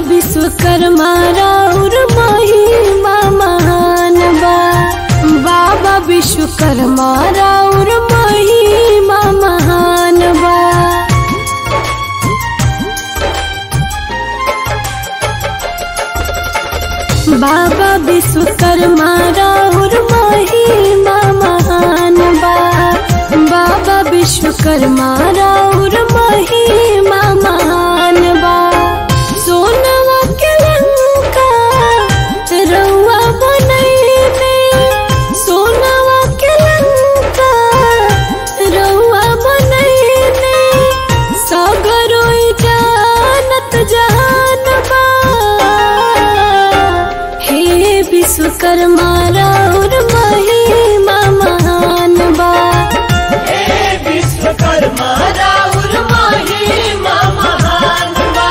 विश्वकर्मा राउर महिमा महान बा बाबा विश्वकर्मा राउर महिमा महान बा बाबा विश्वकर्मा राउर महिमा महान बा बाबा विश्वकर्मा राउर महिमा महान बा सोनवा के लंका रउआ बनैले सोनवा के लंका रउआ बनैले सगरोई जानत जहान बा हे विश्वकर्मा राउर महिमा महान बा हे विश्वकर्मा राउर महिमा महान बा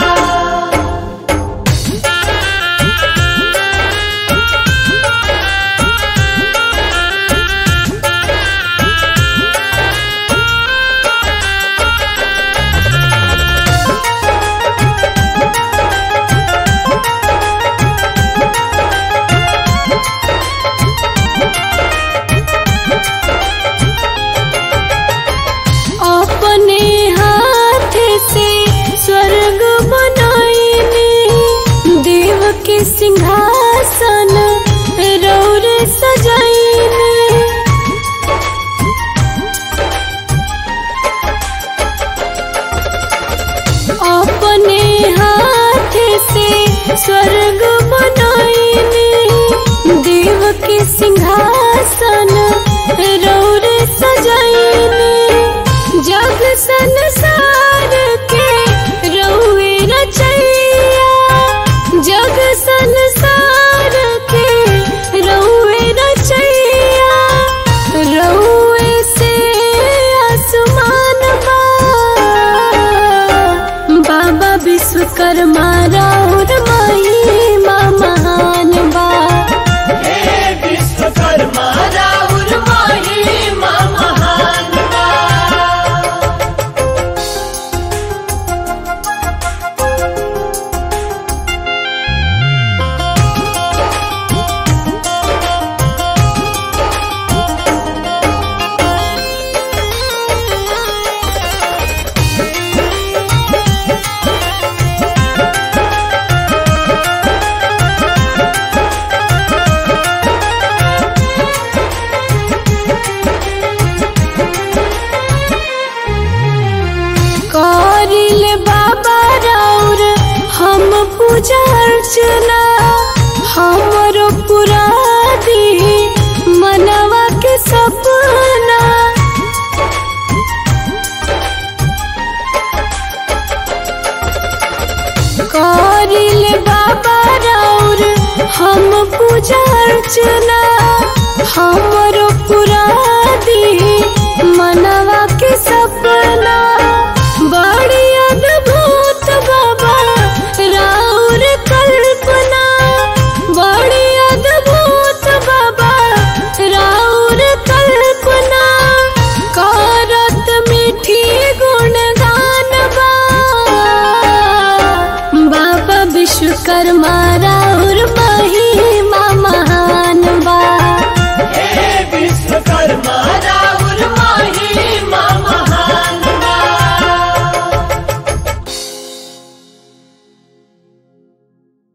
अपने हाथ से स्वर्ग बनाईने देव के सिंहासन रौर सजाईने अपने हाथ से स्वर्ग बनाईने देव के सिंहासन रौर सजाईने जग संसार के रउए रचैया जग संसार के रउए रचैया रउए से आसमान बा बाबा विश्वकर्मा राउर महिमा महान बा हे विश्वकर्मा राउर महिमा महान बा करिल बाबा राउर हम पूजा अर्चना हमरो पूरा दी मनवा के सपना करिल बाबा राउर हम पूजा अर्चना हमरो पूरा दी मनवा के सपना बड़ी अद्भुत बाबा राउर कल्पना बड़ी अद्भुत बाबा राउर कल्पना करत मीठी गुणगान बा बाबा विश्वकर्मा रा